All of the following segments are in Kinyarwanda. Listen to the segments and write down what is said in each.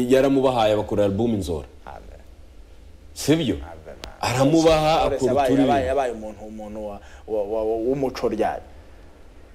yaramubahaye abakora album inzora sibyo aramubaha akora yabaye uturire yabaye umuntu umuntu wa- wa- wa- wa- w'umuco ryari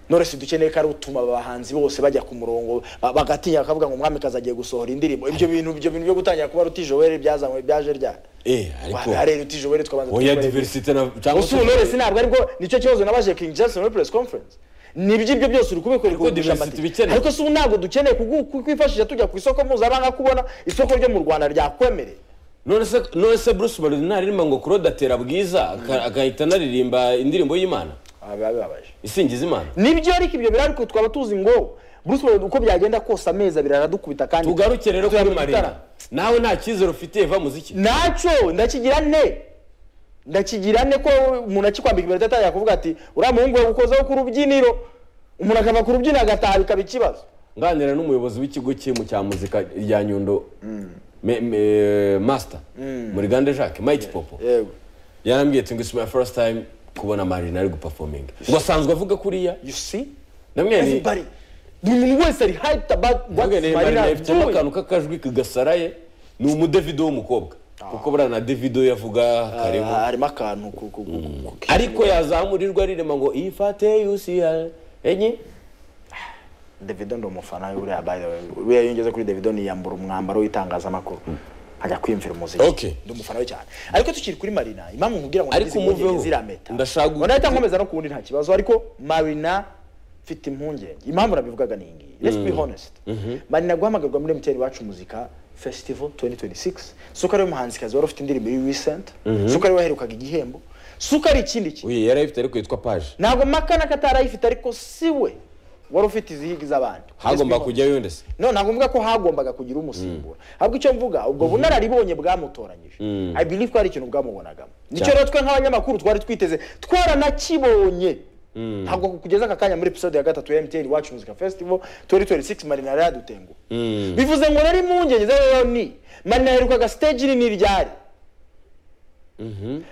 noresi dukeneye ko ari utuma abahanzi bose bajya ku murongo ba- bagatinya bakavuga ngo umwami agiye gusohora indirimbo ibyo bintu ibyo bintu byo gutangira kuba rutijoweli byazanywe byaje ryari eh ariko hari rutijoweli tukabanza oya tukibareba. diversite na cyangwa ubu noresi ntabwo aribwo nicyo kibazo nabaje King Jackson muri press conference ni iby'ibyo byose uri kubikora Ariko kurusha diversity amati. ibikenewe. ariko si ubu ntabwo dukeneye kugu- ku- kwifashisha tujya ku isoko mpuzamahanga kubona isoko ryo mu rwanda ryakwemereye none se none se Bruce Melody ntaririmba ngo Claude atera bwiza aka- agahita anaririmba indirimbo y'Imana Ah, biba bibabaje isingiza Imana nibyo ariko ibyo biri ariko twaba tuzi ngo Bruce Melody uko byagenda kose amezi abiri aradukubita kandi tugaruke rero tujya kuri mu Marina gitara. nawe nta cyizere ufite va muziki ntacyo ndakigira ne ndakigira ne ko umuntu akikwambika imbere atangira kuvuga ati uriya muhungu we ukozeho ku rubyiniro umuntu akava ku rubyiniro agataha bikaba ikibazo nganira n'umuyobozi w'ikigo cy'impu cya muzika rya Nyundo Me- me- master muri Gande Jacques Mike Popo yewe yarambwiye ati ngo it's my first time kubona Marina ari guperforminga ngo asanzwe avuga kuriya you see namwe everybody buri muntu wese ari hyped about what Marina is afitemo doing akantu k'akajwi kagasaraye ni umudevido w'umukobwa kuko buriya na devido yavuga karibu Ah, harimo akantu ku- ku- ku- ku- ku- ariko yazamurirwa rirema ngo ifate yusiya enye Davido ndi umufana we uriya by the way uriya yongeze kuri Davido niyambura umwambaro w'itangazamakuru ajya kwiyumvira umuziki Okay. ndi umufana we cyane ariko tukiri kuri Marina impamvu nkubwira ngo Ariko nagize impungenge umuveho. zirameta Ndashaka gu- ndahita nkomeza no kuwundi nta kibazo ariko Marina mfite impungenge impamvu nabivugaga ni iyi ngiyi let's be honest Marina guhamagarwa muri MTN iwacu muzika festival 2026 suko ari we muhanzikazi wari ufite indirimbo y'i recent suko ari we waherukaga igihembo suko ari ikindi kintu uyu yari ayifite ariko yitwa paje ntabwo makana katarayifite ariko siwe wari ufite izihigi z'abandi Let's be hagomba honest. kujyayo ndetse no ntabwo mvuga ko hagombaga kugira umusimbura ahubwo icyo mvuga ubwo bunararibonye bwamutoranyije i believe ko hari ikintu bwamubonagamo nicyo Cyane. rero twe nk'abanyamakuru twari twiteze twaranakibonye ntabwo kugeza aka kanya muri episode ya gatatu ya MTN Iwacu Music Festival 2026 Marina yari yadutenguha bivuze ngo nari impungenge z'ayo ni Marina yaherukaga stage nini ryari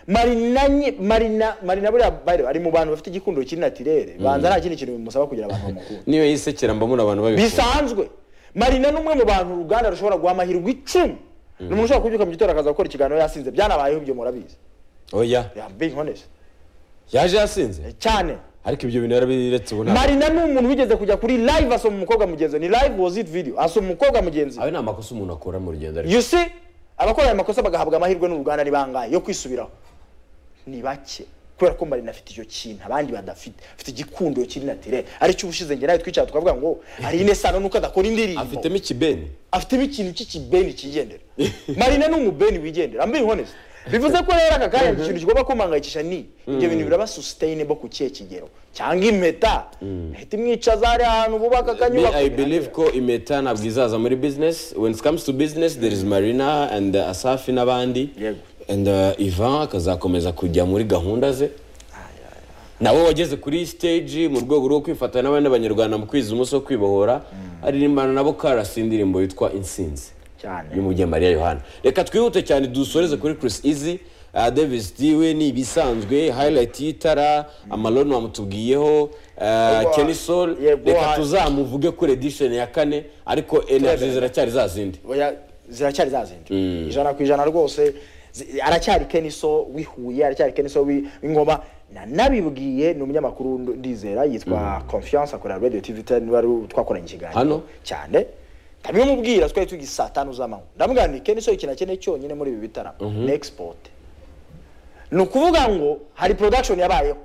Marina nye- Marina Marina buriya by the way, ari mu bantu bafite igikundiro kiri natirere banza nta kindi kintu bimusaba kugira abantu bamukunda niyo yisekera mbamura abantu babikora bisanzwe marina ni umwe mu bantu uruganda rushobora guha amahirwe icumi ni umuntu ushobora kubyuka mu gitondo akaza gukora ikiganiro yasinze byanabayeho ibyo murabizi oya Yeah, I'm being honest. yaje yasinze cyane ariko ibyo bintu yarabiretse ubu ntabwo marina ni umuntu wigeze kujya kuri live asoma umukobwa mugenzi we. ni live was it video asoma umukobwa mugenzi we. ayo ni amakosa umuntu akora mu rugendo ariko you see abakora ayo makosa bagahabwa amahirwe n'uruganda ni bangahe yo kwisubiraho ni bake kubera ko marina afite icyo kintu abandi badafite afite igikundiro kiri natirere aricyo ubushize njye nawe twicara tukavuga ngo hari inesano nuko adakora indirimbo afitemo ikibeni afitemo ikintu cy'ikibeni kigendera marina ni umubeni wigendera ambe honest bivuze ko rero aka kanya ikintu kigomba kumuhangayikisha ni ibyo bintu biraba sustainable ku kihe kigero cyangwa impeta impeta imwicaza hari ahantu bubaka Me, akanyubako I believe ko imeta ntabwo izaza muri business. When it comes to business, there is Marina and uh, Asafi n'abandi. Yego. And uh, Ivan akazakomeza kujya muri gahunda ze. Nawe wageze kuri stage mu rwego rwo kwifatanya n'abandi banyarwanda mu kwiza umunsi wo kwibohora, aririmbana nabo karasi indirimbo yitwa Insinzi cyane y'umujye Mariya Yohana. Reka twihute cyane dusoreze kuri Chris Easy. Uh, Davis Diwe ni ibisanzwe highlight y'itara amaloni wamutubwiyeho uh, Kenny Sol Yego, reka ha- tuzamuvuge kuri edition ya kane ariko energy ziracyari za zindi oya ziracyari za zindi ijana ku ijana rwose zi- aracyari keniso wihuye aracyari keniso wi- w'ingoma na nabibwiye ni umunyamakuru nd- ndizera yitwa confiance akorera radio tv ten wari twakoranye ikiganiro Hano? cyane ndabimubwira twari tugiye saa tanu z'amanywa ndamubwira nti keniso ikintu akeneye cyonyine muri ibi bitaramo ni export ni ukuvuga ngo hari production yabayeho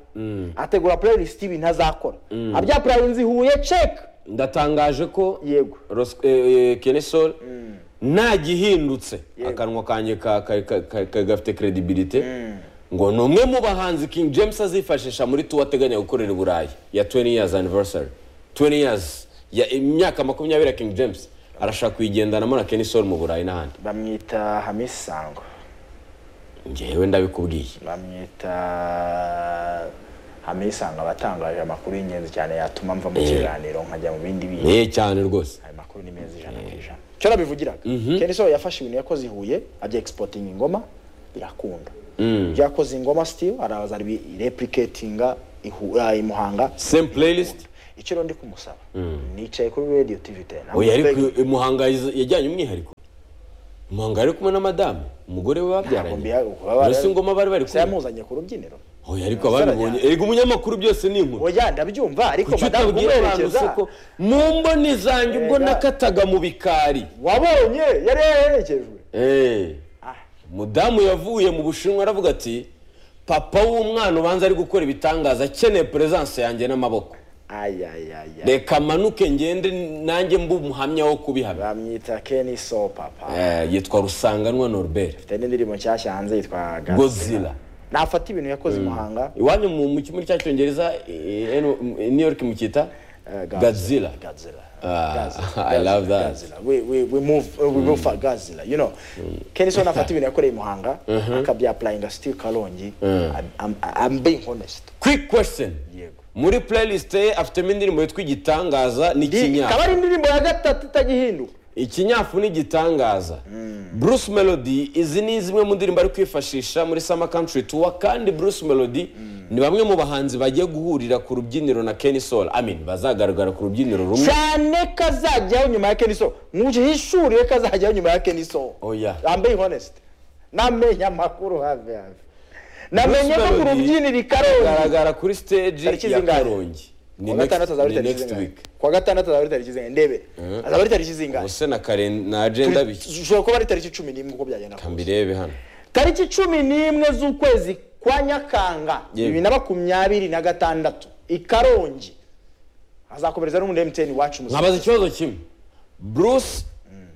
ategura playlist y'ibintu azakora abya playlist ihuye check ndatangaje ko yego Ros- eh, eh, Kenny Sol ntagihindutse akanwa kanjye ka- ka- ka- ka- ka- gafite credibility ngo ni umwe mu bahanzi King James azifashisha muri tour ateganya gukorera i Burayi ya 20 years anniversary 20 years ya imyaka makumyabiri ya King James arashaka kuyigendanamo na Kenny Sol mu Burayi n'ahandi bamwita hamisi sango ngewe ndabikubwiye bamwita hamisanga abatangaje amakuru y'ingenzi cyane yatuma mva mu kiganiro nkajya mu bindi bintu eh cyane rwose ayo makuru ni meza ijana ku ijana cyo nabivugiraga kenshi so yafashe ibintu yakoze i huye ajya egisipotinga ingoma birakunda ibyo yakoze ingoma sitiyu araza aribirepuriketinga i muhanga same playlist icyo rero ndi kumusaba nicaye kuri radiyo tivi teni oya ariko i Muhanga yajyanye umwihariko muhanga yari kumwe na madamu umugore we ntabwo babyaranye mbiha baba bari- mbese ngoma bari bari Se kumwe yamuzanye ku rubyiniro oya ariko ababibonye erega umunyamakuru byose ni inkuru oya ndabyumva ariko kuki madamu utabwira abantu kumuherekeza se ko mu mboni zanjye ubwo Erega. nakataga mu bikari wabonye yari yaherekejwe Eh, Ah. mudamu yavuye mu bushinwa aravuga ati papa w'umwana ubanza ari gukora ibitangaza akeneye peresanse yanjye n'amaboko ayayaya reka amanuke ngende nanjye mbe umuhamya wo kubihamya bamwita keni so papa Eh, yitwa rusanganwa norbert afite n'indirimbo nshyashya hanze yitwa Godzilla. Godzilla. nafata ibintu yakoze i muhanga iwanyu mu mu kimuri cy'icyongereza eh, eno- m- new york mukita eh, gazilla Godzilla. Ah, Godzilla. I love that. Godzilla. We, we, we move, uh, we move for Godzilla, you know. Kenny Son afata ibintu yakoreye i Muhanga, akabyapplyinga still Kalongi. I'm, I'm, I'm being honest. quick question Yego. muri playlist ye afitemo indirimbo yitwa igitangaza n'ikinyafu Ikaba ari indirimbo ya gatatu itagihinduka. ikinyafu ni igitangaza bruce melody izi ni zimwe mu ndirimbo ari kwifashisha muri summer country tour kandi bruce melody ni bamwe mu bahanzi bagiye guhurira ku rubyiniro na kenny soul amin bazagaragara ku rubyiniro rumwe cyane kazajyaho nyuma ya Kenny So. Mujihishuriye kazajyaho nyuma ya Kenny So. Oya. I'm being honest. Namenye amakuru have have. Namenye ko Bruce ku Melody rubyiniro i Karongi. agaragara kuri stage Tariki ya zingahe? karongi ni Kuwa next, gatandatu azaba ari ni tariki next zingahe? week Kuwa gatandatu azaba ari tariki zingahe? Ndebe. Azaba ari tariki zingahe? ubuse na karen na agenda bike ushobora kuba ari tariki cumi n'imwe uko byagenda kose mbirebe hano tariki cumi n'imwe z'ukwezi kwa nyakanga Yego. bibiri na makumyabiri na gatandatu i karongi hazakomereza n'umundi emutiyeni wacu musa nkabaza ikibazo kimwe bruce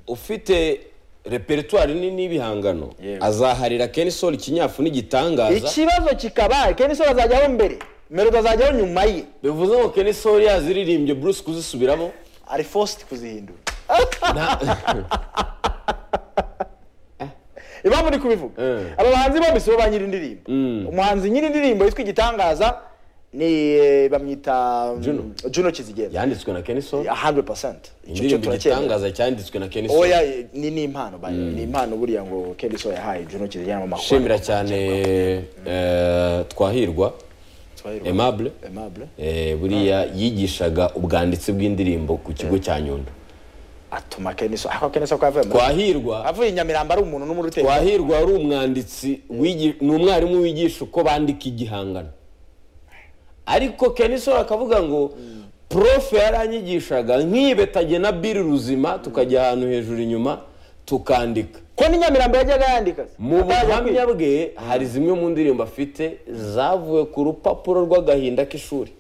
ufite repertoire nini y'ibihangano Yego. azaharira kenny soul ikinyafu n'igitangaza ikibazo kikaba keni so azajyaho mbere melodi azajyaho nyuma ye bivuze ngo Kenny Soli yaziririmbye Bruce kuzisubiramo ari fositi kuzihindura iba muri kubivuga Eh. aba bahanzi bombi si bo ba nyir'indirimbo umuhanzi nyir'indirimbo yitwa igitangaza ni eh, bamwita mm, Juno. juno kizigenda yanditswe na Kenny Soli 100% Icyo- cyo indirimbo turacyemera igitangaza cyanditswe na Kenny Soli oya eh, ni ni impano bayo ni impano buriya ngo Kelly So yahaye Juno Kizigiramo amakuru nshimira cyane eh, twahirwa Aimable Aimable eh, buriya yigishaga ubwanditsi bw'indirimbo ku kigo cya Nyundo atuma Kelly So ako Kelly So ko avuye muri- twahirwa avuye i Nyamirambo ari umuntu n'umuruteri twahirwa wari umwanditsi wigi- ni umwarimu wigisha uko bandika igihangano ariko Kenny Soli akavuga ngo prof yaranyigishaga nk'ibetage na biri ruzima tukajya ahantu hejuru inyuma tukandika ko ni Nyamirambo yajyaga yandika se? mu Atajya buhamya bwe hari zimwe mu ndirimbo afite zavuye ku rupapuro rw'agahinda k'ishuri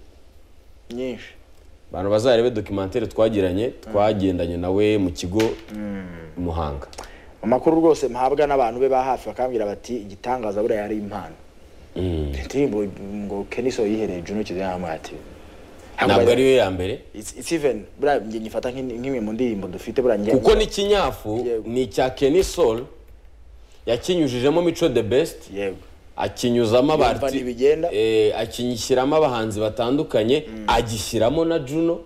kwiga. nyinshi abantu bazarebe dokimantere twagiranye twagendanye nawe mu kigo muhanga amakuru rwose mpabwa n'abantu be ba hafi bakambwira bati igitangaza buriya ari impano indirimbo ngo Kelly So yihereye Juno Kizigiramo ati ntabwo ariyo ya mbere it's, it's even buriya njye nyifata nk'in- nk'imwe mu ndirimbo dufite buriya njye kuko n'ikinyafu Yego. ni icya Kenny Soul yakinyujijemo mico the best yego akinyuzamo Yumva abarti ntibigenda. eh, akinyishyiramo abahanzi batandukanye agishyiramo na Juno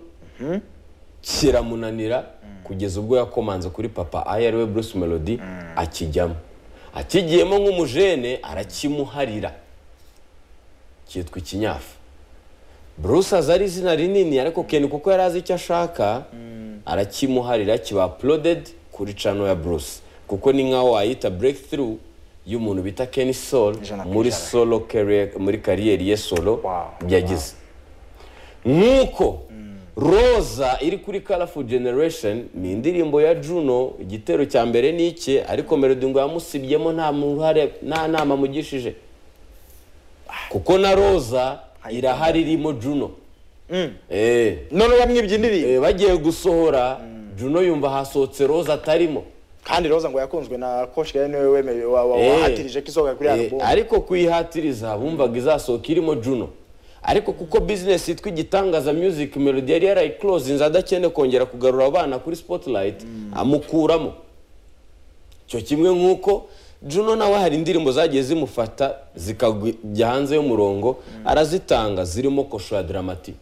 kiramunanira kugeza ubwo yakomanze kuri papa aho ari we Bruce Melody akijyamo akigiyemo nk'umujene arakimuharira cyitwa ikinyafu Bruce aza ari izina rinini ariko Ken kuko yari azi icyo ashaka arakimuharira kiba uploaded kuri channel ya Bruce kuko ni nkaho wayita breakthrough y'umuntu bita Ken Soul Ijana ku muri ijana. solo career muri kariyeri ye solo Wow, yagize nk'uko roza iri kuri Colorful generation ni indirimbo ya juno igitero cya mbere ni icye ariko melody ngo yamusibyemo nta muruhare nta nama amugishije kuko na roza irahari irimo juno Eh, none yamwibye indirimbo eh, bagiye gusohora juno yumva hasohotse roza atarimo kandi roza ngo yakunzwe na coach kandi niwe wemeye wa- wa- Eh. wahatirije ko isohoka kuri Eh, album ariko kuyihatiriza bumvaga izasohoka irimo juno ariko kuko bizinesi yitwa igitangaza music melody yari yarayikorozinze adakene kongera kugarura abana kuri spotlight amukuramo icyo kimwe nk'uko juno nawe hari indirimbo zagiye zimufata zikajya hanze y'umurongo arazitanga zirimo kosho ya dramati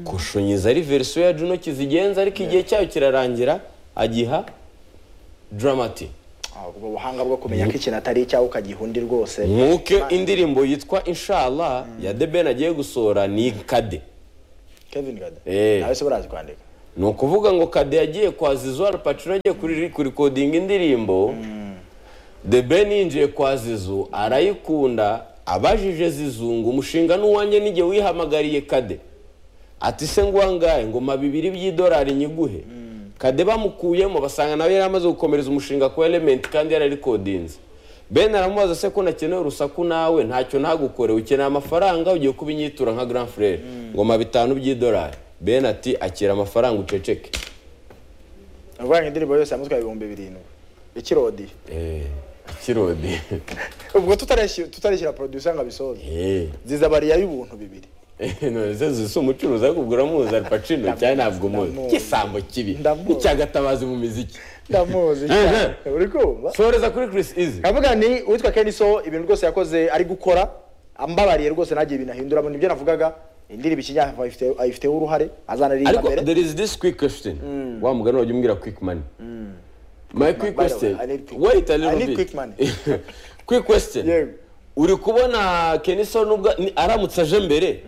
kosho nyiza ari verisiyo ya juno kizigenza ariko igihe cyayo kirarangira agiha dramati Ah, ubwo buhanga bwo kumenya ko ikintu atari icyawe ukagihundi rwose nk'uko indirimbo yitwa inshallah ya The Ben agiye gusohora ni kade kevin gada Eh. nawe se barazi kwandika ni ukuvuga ngo kade yagiye kwa zizo arapacuro agiye kuri kurikodinga indirimbo the ben yinjiye kwa zizo arayikunda abajije zizungu umushinga n'uwanjye n'igihe wihamagariye kade ati se ngo uwangaye ngoma bibiri by'idolari nyiguhe kade bamukuyemo basanga nawe yari amaze gukomereza umushinga ku elementi kandi yararikodinze ben aramubaza se ko nakeneye urusaku nawe ntacyo ntagukore ukeneye amafaranga ugiye kuba inyitura nka grand frere ngoma bitanu by'idolari ben ati akira amafaranga uceceke aravuga ngo indirimbo yose yamutwaye ibihumbi birindwi ikirodiye Eh, ikirodi ubwo tutareshyira tutareshyira producer ngo abisoze Eh, zizabariya y'ubuntu bibiri none se zisa umucuruzi akubwira muzi aripacino cyane ntabwo muzi Ndamuzi. kisambo kibi Ndamuzi. n'icyagatabazi mu miziki ndamuzi cyane Mhm. uri kumva soreza kuri chris izi nkavuga ni uwitwa keniso ibintu rwose yakoze ari gukora ambabariye rwose ntagiye ibintu ahinduramo nibyo navugaga indirimbo ikinyafurika ayifite- ayifiteho uruhare azanaririmba ariko mbere there is this quick question wa mugani wajya umbwira quick money my quick way, question I need quick- wait a I little need bit quick money. quick question Yego. uri kubona kenison ubwa ni- aramutse aje mbere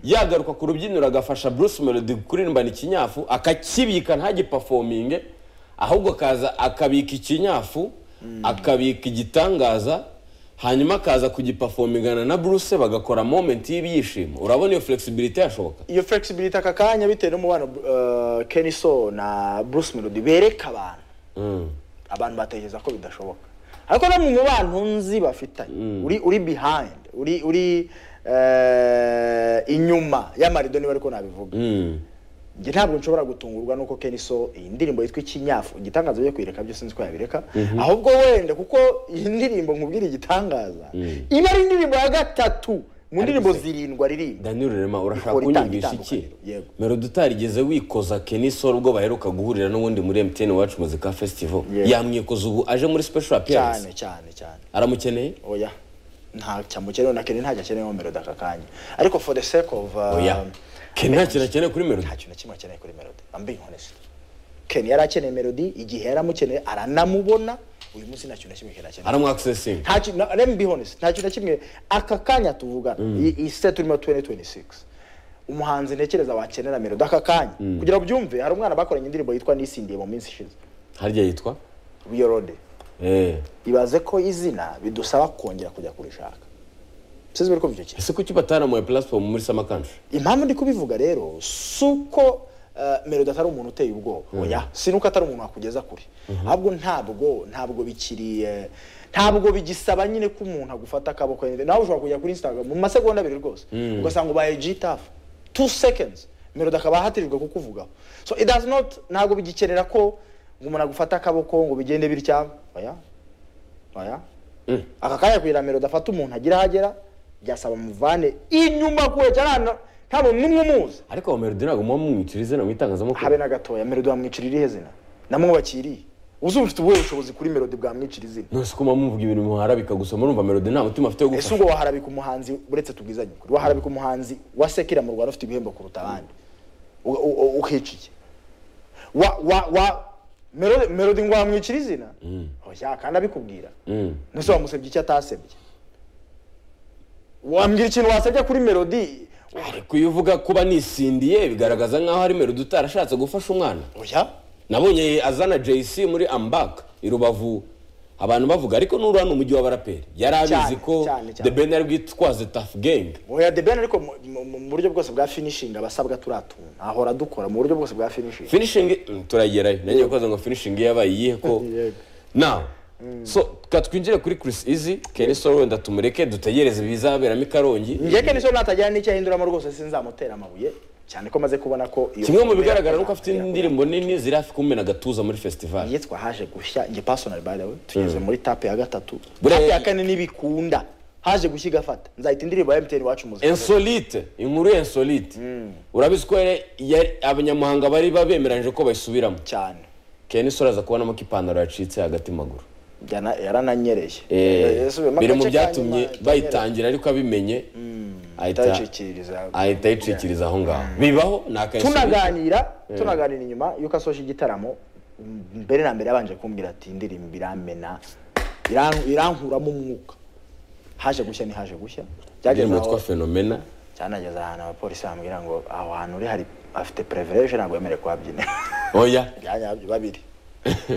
yagaruka ku rubyiniro agafasha bruce melody kuririmbana ikinyafu akakibika ntagipafominge ahubwo akaza akabika ikinyafu akabika igitangaza hanyuma akaza kugipafomingana na bruce bagakora moment y'ibyishimo urabona iyo flexibility yashoboka iyo flexibility aka kanya bitewe n'umubano uh, keniso na bruce melody bereka abantu abantu batekereza ko bidashoboka ariko no mu mubano nzi bafitanye uri uri behind uri uri eh, inyuma y'amarido niba ariko nabivuga njye ntabwo nshobora gutungurwa nuko keniso iyi ndirimbo yitwa ikinyafu igitangaza byo kuyireka byo sinzi ko yabireka ahubwo wenda kuko iyi ndirimbo nkubwira igitangaza iba ari indirimbo ya gatatu mu ndirimbo zirindwi aririmba daniel rurema urashaka Ikora itanga kunyumvisha iki itandukaniro, yego. melody utarigeze wikoza kenisol ubwo baheruka guhurira n'ubundi muri mtn wacu muzika festival Yego. yamwikoza ubu aje muri special appearance cyane cyane cyane aramukeneye oya nta cyamukenewe na kene ntacyo akeneye melody aka kanya ariko for the sake of uh, oya ken nta kintu akeneye kuri melody nta kintu na kimwe akeneye kuri melody i'm being honest ken yari akeneye melody igihe yari amukeneye aranamubona uyu munsi nta kintu na kimwe ken akeneye aramwakisesinga nta kintu na- let me be honest nta kintu na kimwe aka kanya tuvugana iyi iyi set turimo 2026 umuhanzi ntekereza wakenera melody aka kanya kugira ngo ubyumve hari umwana bakoranye indirimbo yitwa nisindiye mu minsi ishize harya yitwa biyorode eh ibaze ko izina bidusaba kongera kujya kurishaka sizi bari kumva icyo kintu ese kuki bataramuye platform muri summer country impamvu ndi kubivuga rero si uko eh, melody atari umuntu uteye ubwoba oya si nuko atari umuntu wakugeza kure ahubwo ntabwo ntabwo bikiri eh, ntabwo bigisaba nyine ko umuntu agufata akaboko yende- nawe ushobora kujya kuri instagram mu masegonda abiri rwose ugasanga ubaye gtaf two seconds melody akaba ahatirijwe kukuvugaho so it does not ntabwo bigikenera ko ngo umuntu agufata akaboko ngo bigende bitya oya oya aka kanya kugira melody afata umuntu agira aho agera byasaba muvane inyuma kure cyane ahantu ntabwo n'umwe umuzi ariko uwo melody ntabwo muba mumwicira izina mu itangazamakuru habe na gatoya melody wamwicira irihe zina namwubakiye irihe uzumva ufite ubuhe bushobozi kuri melody bwamwicira izina nose ko muba mumuvuga ibintu muharabika gusa murumva melody nta mutima afite wo ese gufasha ubwo waharabika umuhanzi uretse tubwizanye ukuri waharabika umuhanzi wasekera mu rwanda ufite ibihembo kuruta abandi U- u- u- ukica iki wa wa wa melody melody ngo wamwicira izina oya kandi abikubwira Mm. nese wamusebye icyo atasebye wambwira ikintu wasebye kuri melody ariko iyo uvuga kuba nisindiye bigaragaza nkaho ari melody utarashatse gufasha umwana oya nabonye azana jc muri ambak i rubavu abantu bavuga ariko n'uri hano umujyi w'abaraperi yari abizi Cyane, ko cyane, cyane. the ben ari bwitwaze tafu gang oya the ben ariko mu- mu- mu buryo bwose bwa finishing abasabwa turatuntu ahora dukora mu buryo bwose bwa finishing finishing mm, turagerayo nange gukoza ngo finishing ye yabaye iyihe ko Yego. now so ka twinjire kuri chris easy kenny solo wenda tumureke dutegereze ibizaberamo i karongi njye kenshi natajyana n'icyo ahinduramo rwose sinzamutera amabuye cyane ko maze kubona ko iyo kimwe mu bigaragara nuko afite indirimbo nini ziri hafi kumena agatuza muri festival iyo twahaje gushya njye personal by the way tugeze muri tape ya gatatu Buriya- tape ya kane ntibikunda haje gushya igafata nzahita indirimbo ya mtn iwacu muzika insolite inkuru ya insolite urabizi ko yari- yari- abanyamuhanga bari babemeranyije ko bayisubiramo cyane kenny solo aza kubonamo ko ipantaro yacitse hagati maguru Yana- yarananyereye Eh, Yasubiyemo biri mu agace ka nyuma, byatumye itanyereye. bayitangira ariko abimenye ahita Itayicikiriza. ahita ayicikiriza aho ngaho bibaho ni akayisubira tunaganira tunaganira inyuma yuko asoje igitaramo m- mbere na mbere yabanje kumbwira ati indirimbo iramena iran- irankuramo umwuka haje gushya ni haje gushya byageze indirimbo yitwa aho fenomena cyanageze ahantu abapolisi bambwira ngo aho hantu uri hari afite prevereje ntabwo yemerewe kuhabyina oya byanyabyo babiri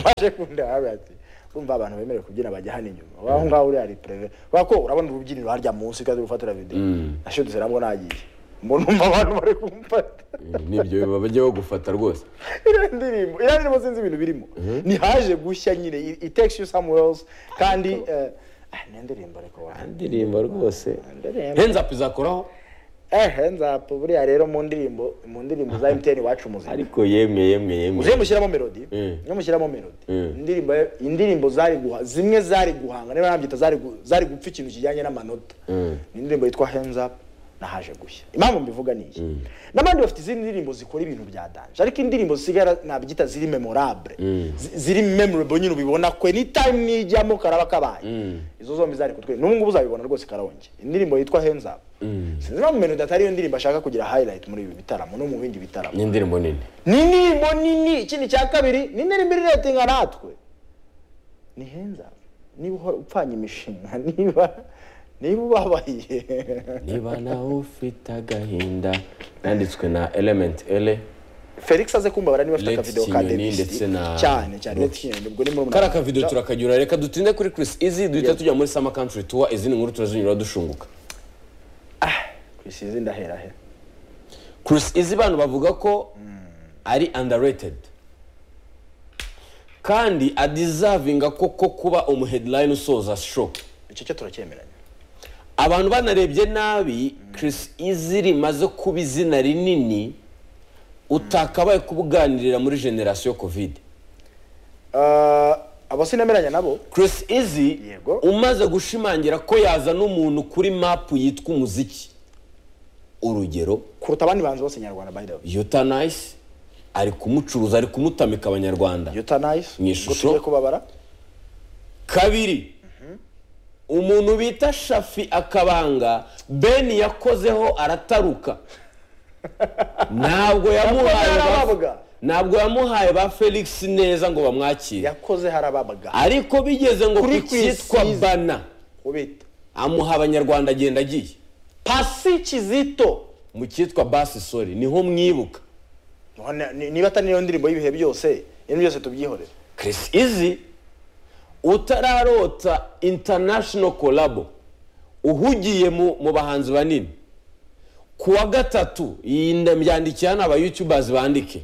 baje kunda habi ati kumva abantu bemerewe kubyina bajya hano inyuma waho ngaho uri hari preve wako urabona urubyiniro harya munsi kandi urufatira video ashudutse nabwo nagiye umuntu umva abantu bari kumfata nibyo biba bajya bagufata rwose iriya ndirimbo iriya ndirimbo sinzi ibintu birimo ni haje gushya nyine it- it takes you somewhere else kandi eh, ah, ni indirimbo ariko wa indirimbo rwose indirimbo henzapu izakoraho eh nzapo buriya rero mu ndirimbo mu ndirimbo za MTN wacu muzika ariko yemwe yemwe yemwe uze mushyiramo melody Mm. niyo mushyiramo melody Mm. indirimbo indirimbo zari guha zimwe zari guhanga niba nabyita zari gu- zari gupfa ikintu kijyanye n'amanota Mm. ni indirimbo yitwa hands up na haje gushya impamvu mbivuga ni iyi n'abandi bafite izindi ndirimbo zikora ibintu bya danje ariko indirimbo zisigara nabyita ziri memorable zi- ziri memorable nyine ubibona kwe ni time nijyamo karaba kabaye izo zombi zari kutwe n'ubu ngubu uzabibona rwose karongi indirimbo yitwa hands up sinzi impamvu melody atari iyo ndirimbo ashaka kugira highlight muri ibi bitaramo no mu bindi bitaramo ni indirimbo nini ni indirimbo nini ikindi cya kabiri ni indirimbo iri retinga natwe ni henza niba uhora upfanya imishinga niba niba ubabaye niba nawe ufite agahinda yanditswe na element ele felix aze kumbabara niba afite Lex akavidewo ka Kinyoni Davis ndetse na- cyane cyane Lex Kinyoni, ubwo ni muri kari akavido turakagura reka dutinde kuri Chris izi duhita tujya muri summer country tour izindi nkuru turazinyura dushunguka isizi ndahera he Chris izi bantu bavuga ko ari underrated kandi adizavinga koko kuba umu headline usoza show icyo cyo turacyemeranya abantu banarebye nabi Chris izi rimaze kuba izina rinini utakabaye kubuganirira muri generasiyo covid Ah, abo sinemeranya nabo Chris Izzy Yego. umaze gushimangira ko yazana umuntu kuri mapu yitwa umuziki urugero kuruta abandi banzi bose nyarwanda by the way yotanayisi ari kumucuruza ari kumutamika abanyarwanda Euthanized, Mu ubwo ishusho. tugiye kubabara kabiri umuntu bita shafi akabanga ben yakozeho arataruka ntabwo yamuhaye ba- yarababaga. ntabwo yamuhaye ba felix neza ngo bamwakire yakoze harababaga ariko bigeze ngo Kuri ku Chris cyitwa Izzy. bana ubita amuha abanyarwanda agenda agiye pasi kizito mu cyitwa basi sori niho mwibuka None- ni- niba atari niyo ndirimbo y'ibihe byose ibintu byose tubyihorere Chris Izzy utararota international collabo uhugiye mu, mu bahanzi banini ku wa gatatu iyi nda- mbyandikira hano aba youtubers bandike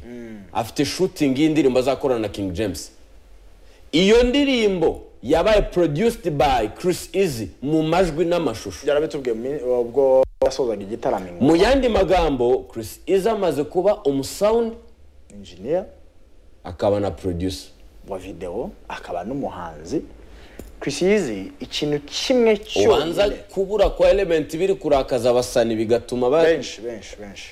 afite shooting y'indirimbo azakorana na King James iyo ndirimbo yabaye produced by Chris Izzy mu majwi n'amashusho byarabitubwiye mu min- ubwo yasozaga igitaramo ingo mu yandi magambo Chris Izzy amaze kuba umusound engineer akaba na producer wa video akaba n'umuhanzi Chris Easy ikintu kimwe ubanza cyonyine kubura kwa element biri kurakaza abasani bigatuma ba benshi benshi benshi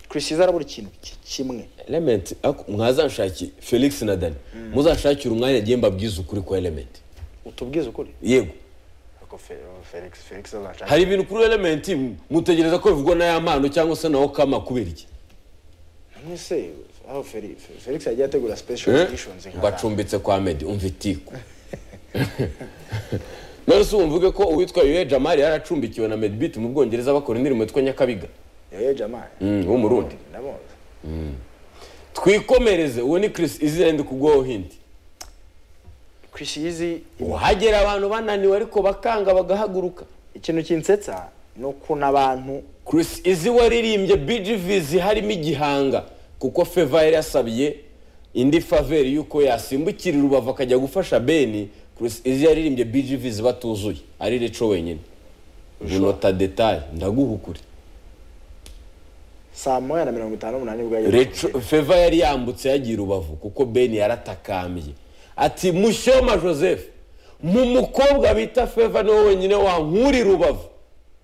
Chris Easy arabura ikintu ki- kimwe element ako- mwazanshaki felix na dani muzanshakire umwanya agiye mbabwize ukuri kwa element utubwize ukuri yego Ariko Fe- Felix Felix azashaka hari ibintu kuri element m- mutegereza ko bivugwa na ya mpano cyangwa se nawo kama kubera iki mwese aho Felix Felix yagiye ategura special Eh? editions nka ngo acumbitse kwa medi umva itiku none se wumvuge ko uwitwa yuye jamari yari acumbikiwe na medbit mu bwongereza bakora indirimbo yitwa nyakabiga Yoyo Jamal Mm, w'umurundi nabonze twikomereze uwo ni chris izina ndi kugwaho hindi Chris Easy uhagera abantu bananiwe ariko bakanga bagahaguruka ikintu kinsetsa ni ukuntu abantu Chris Izzy waririmbye BGVs harimo igihanga kuko Feva yari yasabye indi faveur y'uko yasimbukira i rubavu akajya gufasha Beni Chris Izzy yaririmbye BGVs batuzuye ari Reco wenyine unota detail ndaguhukure saa moya na mirongo itanu n'umunani bwa Reco Feva yari yambutse yagiye i rubavu kuko Beni yaratakambye ati Mushoma Joseph mu mukobwa bita Feva niwe wenyine wankura i rubavu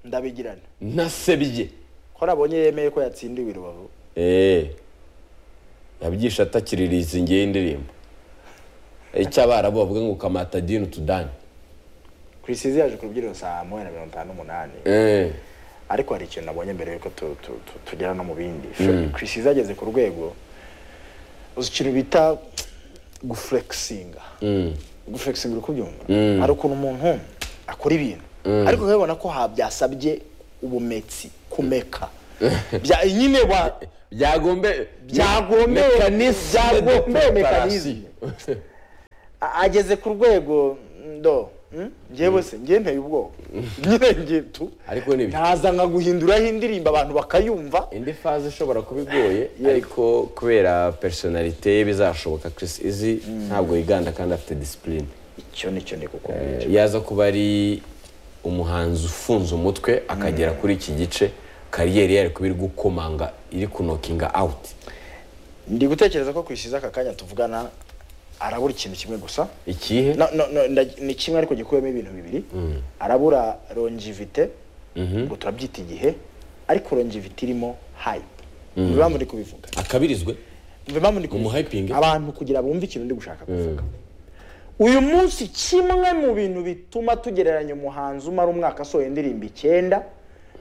ndabigirana nasebye ko nabonye yemeye ko yatsindiwe i rubavu eee yabyishe atakiririza ngewe indirimbo icyo abarabu bavuga ngo kamata dini utudani kurisizi yaje ku rubyiniro saa moya na mirongo itanu n'umunani ariko hari ikintu nabonye mbere yuko tu- tu- tu- tugera no mu bindi kurisizi yageze ku rwego uzi ikintu bita gufurekisinga gufurekisinga uri kubyumva hari ukuntu umuntu akora ibintu ariko ukabibona ko ha byasabye ubumetsi kumeka Bya- nyine wa byagombe Byagombeye- Mechanisme de byagombeye preparation. A- ageze ku rwego ndo mm? njyewe se njye nteye ubwoba nyine njye tu Ariko ni ibiki? ntaza nka guhinduraho indirimbo abantu bakayumva indi faze ishobora kuba igoye ariko kubera personalite ye bizashoboka Chris Izzy ntabwo yiganda kandi afite discipline icyo nicyo ndi kuko Eh, yaza kuba ari umuhanzi ufunze umutwe akagera kuri iki gice kariyeri ye ari kuba iri gukomanga iri kunokinga awuti ndi gutekereza ko kwisize aka kanya tuvugana arabura ikintu kimwe gusa ikihe No, no, no, nda- ni kimwe ariko gikubiyemo ibintu bibiri arabura longivite ngo turabyita igihe ariko longivite irimo hype umva impamvu ndi kubivuga akabirizwe umva impamvu ndi Umuhyping? kubivuga abantu kugira bumve ikintu ndi gushaka kuvuga uyu munsi kimwe mu bintu bituma tugereranya umuhanzi umara umwaka asohora indirimbo icyenda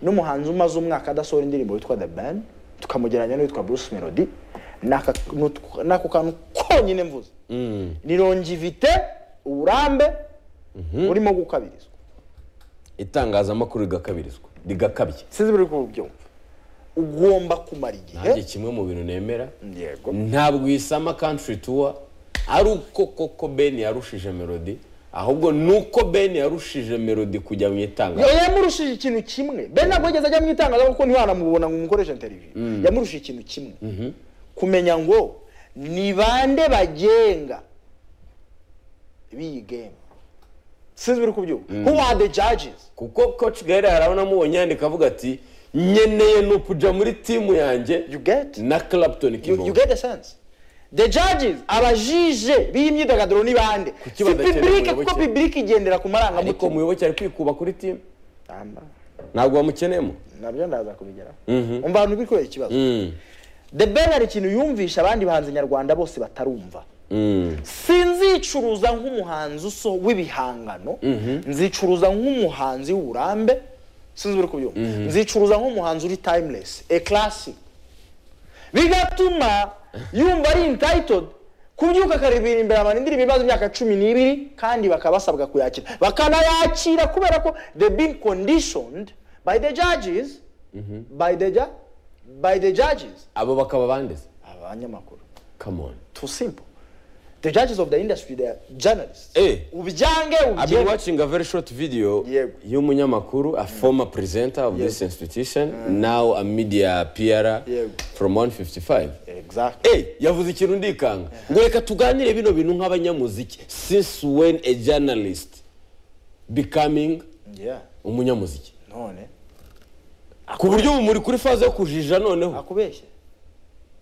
n'umuhanzi umaze umwaka adasohora indirimbo witwa the band tukamugereranya n'uwitwa bruce melody n'aka n'utwo- n'ako kantu konyine mvuze ni longivite uburambe urimo gukabirizwa itangazamakuru rigakabirizwa rigakabye sinzi buri kubyumva ugomba kumara igihe nanjye kimwe mu bintu nemera yego ntabwo isama country tour ari uko koko ben yarushije melody ahubwo ni uko ben yarushije melody kujya mu itangazo Yo- yamurushije ikintu kimwe ben ntabwo yigeze ajya mu itangazamakuru kuko ntiwanamubona ngo umukoreshe interview yamurushije ikintu kimwe kumenya ngo ni bande bagenga b'iyi game sinzi biri kubyumva who are the judges kuko coach gaire harabona amubonye yandika avuga ati nkeneye ni ukuja muri timu yanjye you get na clapton you, you kibongo get the sense the judges abajije b'imyidagaduro ni bande si badakeneye public kuko umuyoboke. public igendera ku ariko marangamutima umuyoboke ari kwikuba kuri timu Namba. ntabwo bamukeneyemo nabyo ndaza kubigeraho umva abantu bikorera ikibazo the ben hari ikintu yumvisha abandi bahanzi nyarwanda bose batarumva sinzicuruza nk'umuhanzi uso w'ibihangano nzicuruza nk'umuhanzi w'uburambe sinzi uri kubyumva nzicuruza nk'umuhanzi uri timeless a classic bigatuma yumva ari entitled kubyuka akaribira imbere abantu indirimbo imaze imyaka cumi n'ibiri kandi bakaba basabwa kuyakira bakanayakira kubera ko they being conditioned by the judges by the ju- by the judges abo bakaba bandeze abanyamakuru come on too simple the judges of the industry they are journalists Eh. ubyange I've been ubyeme watching a very short video Yego. y'umunyamakuru, a former presenter of this institution, now a media PR Yego. from 155. exactly Eh, yavuze ikintu ndikanga ngo reka tuganire bino bintu nk'abanyamuziki since when a journalist becoming yeah umunyamuziki none ku buryo ubu muri kuri faze yo kujija noneho akubeshye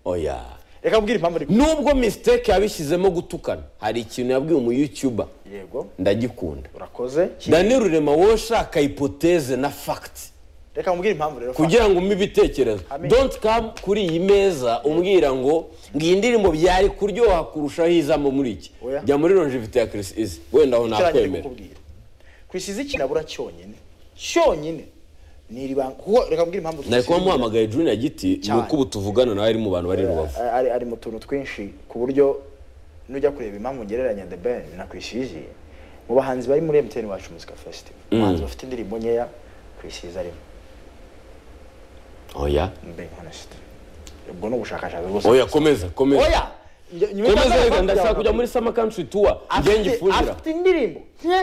oya reka mbwira impamvu ari nubwo mistake yabishyizemo gutukana hari ikintu yabwiye umu youtuber yego ndagikunda urakoze Daniel Rurema woshaka hypothèse na fact reka mbwira impamvu rero kugira ngo umpe ibitekerezo Amen. don't come kuri iyi meza umbwira ngo ngo iyi ndirimbo byari kuryoha kurushaho izambo muri iki Oya. jya muri longevity ya Chris Izzy wenda aho cyangwa nakwemera kukubwira ku isi z'ikinabura cyonyine cyonyine ni iri banga kuko reka mbwire impamvu nari kuba twisize- muhamagaye Junior Giti ni Cyane. uko ubu tuvugana nawe ari mu bantu bari i rubavu ari ari mu tuntu twinshi ku buryo nujya kureba impamvu ngereranya the ben na kwisizi mu bahanzi bari muri MTN wacu muzika festival abahanzi bafite indirimbo nkeya kwisizi arimo oya being honest ubwo ni ubushakashatsi bwose oya komeza komeza oya njye- nyuma komeza y'aho reka nzajya ndashaka kugira kujya ngo- muri summer country tour njye Afite- ngifungira afite indirimbo nke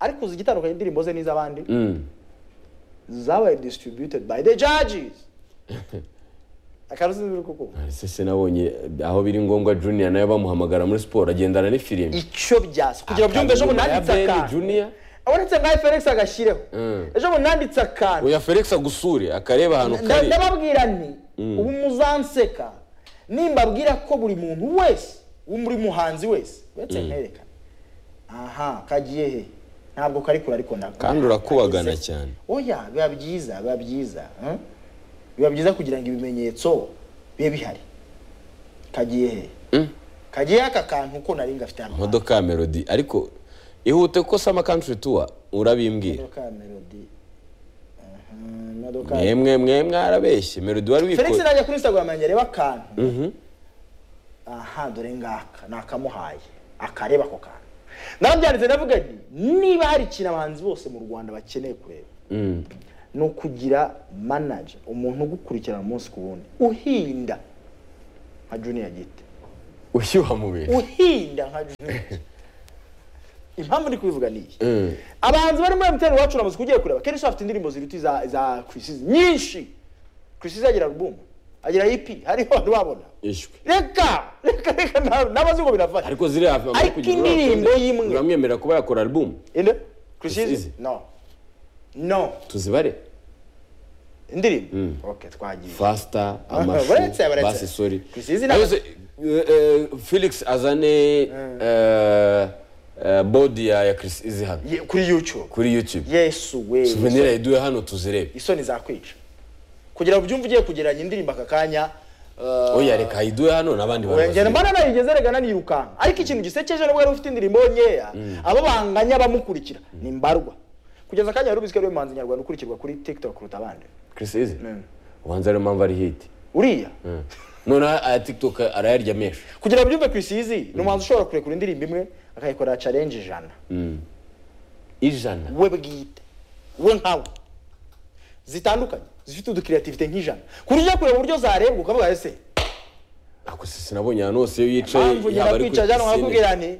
ariko uzi igitandukanye indirimbo ze n'iz'abandi zabaye distributed by the judges akaruzi biri kuko ese se nabonye aho biri ngombwa Junior nawe bamuhamagara muri siporo agendana n'ifilimi icyo byasa kugira ngo byumve ejo bundi nanditse akantu Junior abonetse nkaho felix agashyireho ejo bundi nanditse akantu oya Felix agusure akareba ahantu Nda- kari ndababwira nti ubu muzanseka nimbabwira ko buri muntu wese wo muri muhanzi wese uretse mperekana aha kagiye he ntabwo kari kure ariko ntabwo kandi urakubagana cyane oya biba byiza biba byiza hmm? biba byiza kugira ngo ibimenyetso bibe bihari kagiye he kagiye aka kantu ko nari ngafite hano imodoka ya melody ariko ihute kuko sama country tour urabimbwira imodoka ya melody Aha, imodoka ya- mwemwe mwe mwarabeshye melody wari felix wikoze najya kuri instagram yanjye areba akantu aha dore ngaka nakamuhaye akareba ako kantu narabyanditse ndavuga nti niba hari ikintu abahanzi bose mu rwanda bakeneye kureba ni ukugira manager umuntu ugukurikirana umunsi ku wundi uhinda nka junior gite ushyuha mu bintu uhinda nka junior Gite. impamvu ndi kubivuga ni iyi Mm. abahanzi bari muri mtn wacu uramaze kugiye kureba kenshi bafite indirimbo ziruta iza za chrisizi nyinshi chrisizi agira album agira ep hariho ntiwabona ishwe reka reka reka na- n'abazi ngo biravanye ariko ziri hafi Ariko indirimbo y'imwe. uramwemerera kuba yakora album inde Chrisizi? chrisizi no no tuzibare indirimbo okay twagiye fasita baretse, amashu baretse. basi sori Chrisizi na- Ariko se, eh, eh, felix azane eh, eh, bodi ya ya krisizi hano Ye- kuri youtube kuri youtube yesu we souvenir yayiduhe hano tuzirebe isoni zakwica kugira ngo ubyumve ugiye kugereranya indirimbo aka kanya uh, oya reka ayiduhe hano n'abandi bantu bazirebe. Wengera mbana nayigeze rega nanirukanka ariko ikintu gisekeje nubwo yari ufite indirimbo nkeya abo banganya bamukurikira ni mbarwa kugeza akanya yari ubizi ko ari we muhanzi nyarwanda ukurikirwa kuri tiktok kuruta abandi krisizi ubanza ariyo mpamvu ari hiti uriya noneho aya tiktok arayarya menshi kugira ngo ubyumve kwisizi ni umuhanzi ushobora kurekura indirimbo imwe akayikorera challenge ijana ijana we bwite we nkawe zitandukanye zifite udukiriyativite nk'ijana ku buryo ujya kureba uburyo zarebwa ukavuga ese ako se sinabonye ahantu hose iyo yicaye mpamvu nyina ari kwica jana pisine. wakubwira nti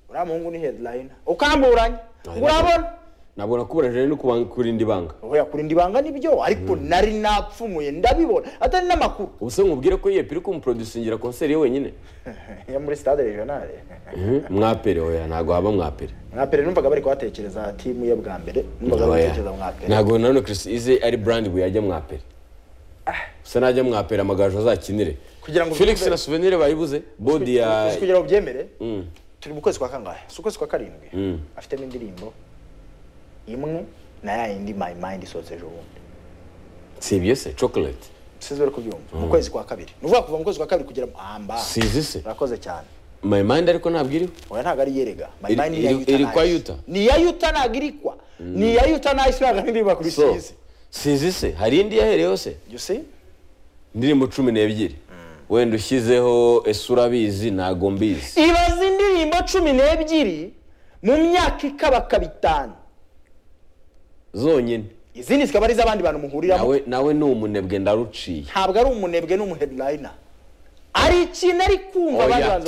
uriya muhungu ni headline ukamburanya Oya, urabona ntabwo nakuburajije no kuban- kurinda ibanga oya kurinda ibanga nibyo ariko nari napfumuye ndabibona atari n'amakuru ubu se nkubwire ko yepi uri kumuprodusingira konseri ye wenyine yo muri stade regionale Mhm, mwapere oya ntabwo haba mwapere mwapere numvaga bari kuhatekereza timu ye bwa mbere numvaga bari Oya. gutekereza mwapere ntabwo nanone Chris ize ari brand buye yajya mwapere gusa najya mwapere amagaju azakinire Kugira ngo felix bibe- na souvenir bayibuze bodi ya kugira ngo ubyemere turi mu kwezi kwa kangahe si ukwezi kwa karindwi afitemo indirimbo imwe na ya yindi my mind isohotse ejo bundi sibye se chocolate sinzi bari kubyumva mu kwezi kwa kabiri ni ukuvuga kuva mu kwezi kwa kabiri kugera mu- amba sizi se urakoze cyane my mind ariko ntabwo iriho oya ntabwo ari yerega my Iri- mind ni iya iri- yuta iri kwa Nice. Yuta? ni iya yuta ntabwo iri kwa ni iya yuta nayisi ntabwo ari indirimbo ya kuri so sizi sizi se hari indi yahereyeho se you see indirimbo cumi n'ebyiri wenda ushyizeho ese urabizi ntabwo mbizi ibaze indirimbo cumi n'ebyiri mu myaka ikabaka bitanu zonyine izindi zikaba ari iz'abandi bantu muhuriramo nawe nawe ni umunebwe ndaruciye ntabwo ari umunebwe n'umuhedlayina hari ikintu ari kumva Oya. abandi bantu